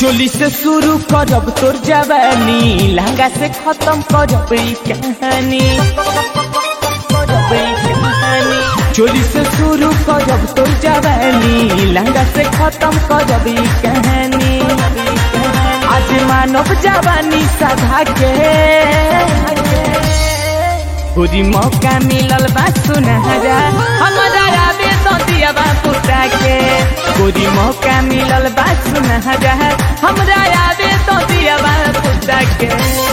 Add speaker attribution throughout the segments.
Speaker 1: चोली से शुरू करब तोर जवानी लहंगा से खत्म करब ई कहानी करब ई कहानी चोली से शुरू करब तोर जवानी लहंगा से खत्म करब ई कहानी आज मानव जवानी सधा के पूरी मौका मिलल बा सुनहरा हमारा राबे तो दिया बा पुता के पूरी मौका मिलल बा सुनहरा हमरा राबे तो दिया बा पुता के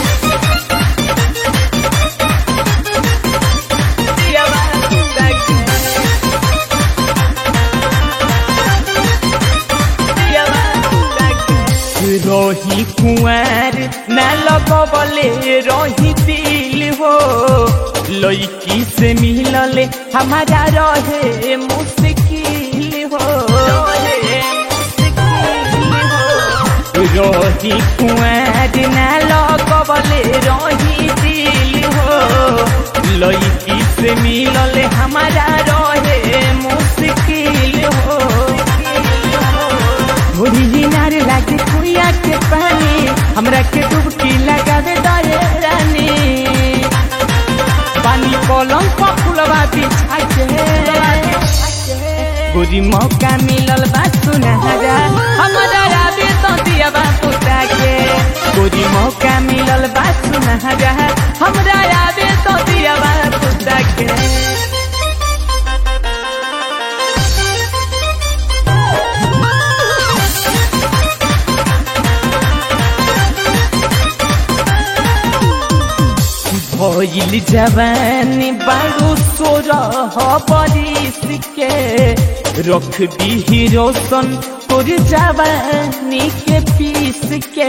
Speaker 1: दिया बा पुता के। दिया बा पुता के। रही कुंवर न लगबले रही दिल हो लड़की से मिलले हमारा रहे मुश्किल हो रही कुंवर न लगबले रही दिल हो लड़की से मिलले हमारा रहे मुश्किल हो थोड़ी हिनार लागे कुइया के पानी हमरा के डुबकी लगावे दरे रानी पानी कलम पर फुलवा बिछा के गोरी मौका मिलल बा सुनहरा हमरा राबे तो दिया बा पुता के गोरी मौका मिलल बा सुनहरा हमरा राबे तो दिया बा पुता के भइल जवानी बारू सोरह बरिस के रख दी रोशन तोर जवानी के पीस के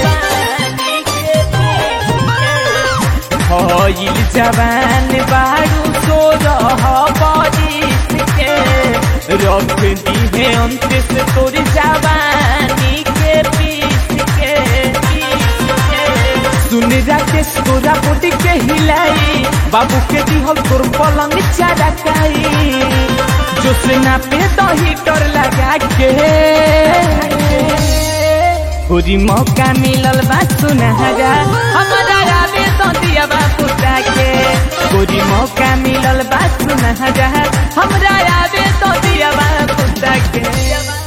Speaker 1: भइल जवान बारू सोरह बरिस के रख दी है अंत से तोर जवानी के पीस के पीस के सुन राकेश तोरा पोटी के हिलाई बाबू के दिहल तोर पलंग चरकाई जो से ना पे तो हीटर लगा के पूरी मौका मिलल बा सुनहरा हमारा राबे तो दिया बा पुता के पूरी मौका मिलल बा सुनहरा हमरा राबे तो दिया बा पुता के